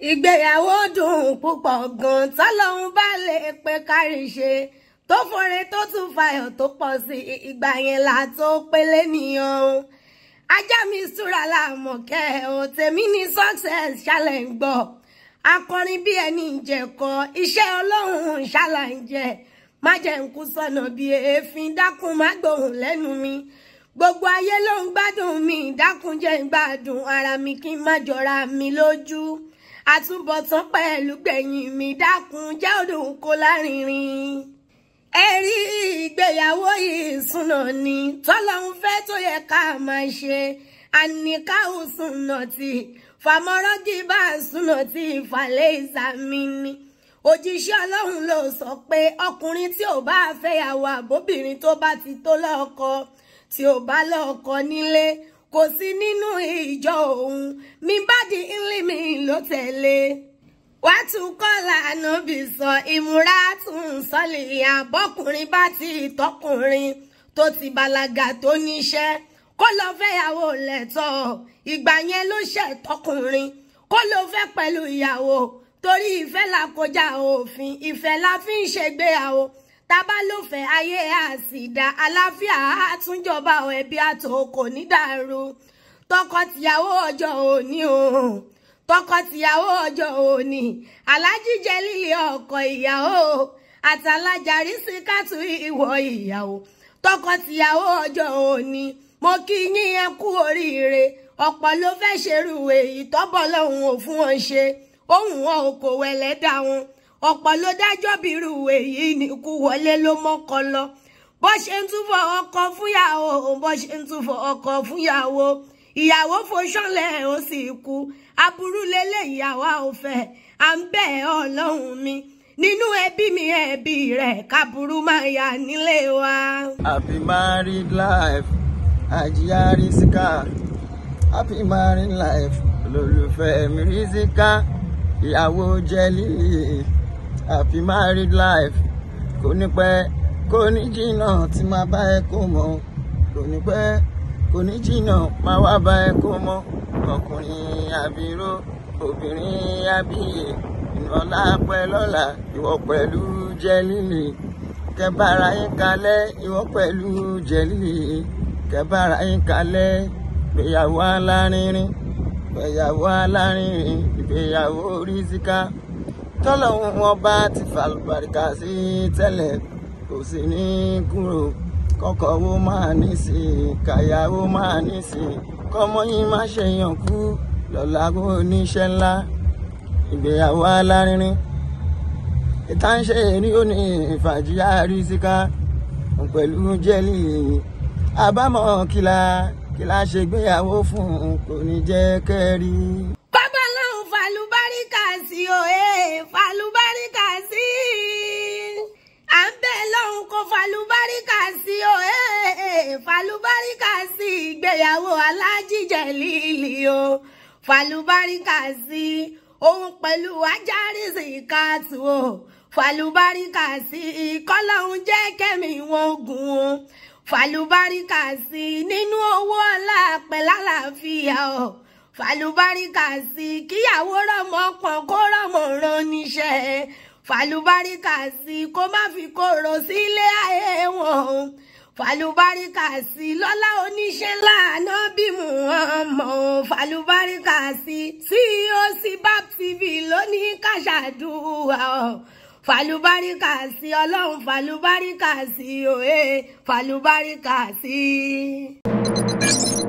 ìgbéyàwó dùn púpọ̀ gan tọ́lọ́hún bá lè pé kárí ṣe tó fore tó tún fayọ̀ tó pọ̀ sí ìgbà yẹn là tó pélé nìyẹn ajá mi súra láàmọ̀kẹ́ ò tèmi ní success ṣàlẹ̀ ń gbọ́ akọrin bí ẹni ìjẹ̀kọ iṣẹ́ ọlọ́run ṣàlàyé má jẹ́ ń kú sọ̀nà bí èéfín dákun má gbóhùn lẹ́nu mi gbogbo ayé ló ń gbádùn mi dákun jẹ́ ń gbádùn ara mi kí n má jọra mi lójú àtúbọ̀tán pẹ̀lú gbẹ̀yìn mi dákun jẹ́ òdùn kó lárinrin ẹ̀rí ìgbéyàwó yìí súnà ni tọ́lọ́hún fẹ́ tó yẹ ká máa ṣe àníkáhùn súnà tí fàmọ́rọ́gì bá súnà tí ìfàlẹ́ ìsàmì ni òjíṣẹ́ ọlọ́run ló sọ pé ọkùnrin tí ò bá fẹ́yàwó àbóbìnrin tó bá ti tó lọ́kọ tí ò bá lọ́kọ nílé kò sí nínú ìjọ òun mi bá di ńlímì ló tẹ̀lé wá tún kọ́lá ànábì sọ ìmúra tún sọ́lì àbọ́kùnrin bá ti tọkùnrin tó ti bàlágà tó níṣẹ́ kó lọ fẹ́yàwó lẹ́tọ̀ ìgbà yẹn ló ṣẹ̀ tọkùnrin kó lọ fẹ́ pẹ̀lú ìyàwó torí ìfẹ́ là kọjá òfin ìfẹ́ la fi ń ṣègbéyàwó tábà ló fẹ́ ayé àsìdá aláfíà àtúnjọba ẹbí àtòkò nídàrú tọkọtìyàwó ọjọ́ òní òun tọkọtìyàwó ọjọ́ òní alájíjẹ líle ọkọ ìyàwó àtàlájà rísíkàtú ìwọ ìyàwó tọkọtìyàwó ọjọ́ òní mo kí yín ẹ kú oríire ọ̀pọ̀ ló fẹ́ ṣerú èyí tọ́bọ̀ lọ́hùn ò fún wọn ṣe ohun wọn ò kò wẹ̀lẹ́ dá wọn ọ̀pọ̀ ló dájọ́ bírú èyí ní kú wọlé ló mọ́kọ lọ bó ṣe ń túfọ̀ ọkọ fúnyàwó bó ṣe ń túfọ̀ ọkọ fúnyàwó ìyàwó foṣánlẹ̀ ó sì kú aburú lélẹ̀ ìyàwó àwòfẹ́ à ń bẹ̀ ọlọ́run mi nínú ẹbí mi ẹbí rẹ̀ kaburú máa yà nílé wa. happy married life àjíyá rísíkà happy married life olólùfẹ́ mi rísíkà ìyàwó jẹ́lílì happy married life kò ní pẹ́ kò ní jìnnà tí máa bá ẹ kó mọ́ kò ní pẹ́ kò ní jìnnà máa wá bá ẹ kó mọ́ ọkùnrin àbíró obìnrin àbíyè ìnọlá pẹ́ lọ́la ìwọ pẹ̀lú jẹ́lílì kẹbàrà yín kalẹ̀ ìwọ pẹ̀lú jẹ́lílì kẹbàrà yín kalẹ̀ ìgbéyàwó alárinrin ìgbéyàwó alárinrin ìgbéyàwó rísíkà tọ́lọ́hún wọn bá ti fàlùbáríkà sí tẹ́lẹ̀ kò sí ní kúrò kọ́kọ́ wo máa ní sí i kàyàwó máa ní sí i kọ́mọ yín má ṣe yàn kú lọ́la kó oníṣẹ́ ńlá ìgbéyàwó alárinrin ìtànṣe rí ó ní ìfàjíyà rísíkà pẹ̀lú jẹ́lì àbámọ̀ kìlà kìlà ṣègbéyàwó fún kò ní jẹ́ kẹ́rí. bàbá lọ́hùn fàlùbáríkà sí òye fàlùbáríkà sí à ń bẹ̀ lọ́hùn kó fàlùbáríkà sí òye fàlùbáríkà sí ìgbéyàwó alájíjẹ líli o fàlùbáríkà sí òun pẹ̀lú ajárísì káàtù o fàlùbáríkà sí kọ́lọ́hún jẹ́ kẹ́mi wọn gùn o fàlùbáríkà sí nínú owó ọlá pẹ̀lálàáfíà o fàlùbáríkà sí kíyàwó rọmọ pọn kó rọmọ rán níṣẹ́ fàlùbáríkà sí kó má fi kóró sílé ayé wọn o fàlùbáríkà sí lọ́lá oníṣẹ́ ńlá náà bí Muhammad fàlùbáríkà sí COC BAP TV lónìí kàṣàdúrà o fàlùbáríkà sí ọlọ́run fàlùbáríkà sí òye fàlùbáríkà sí.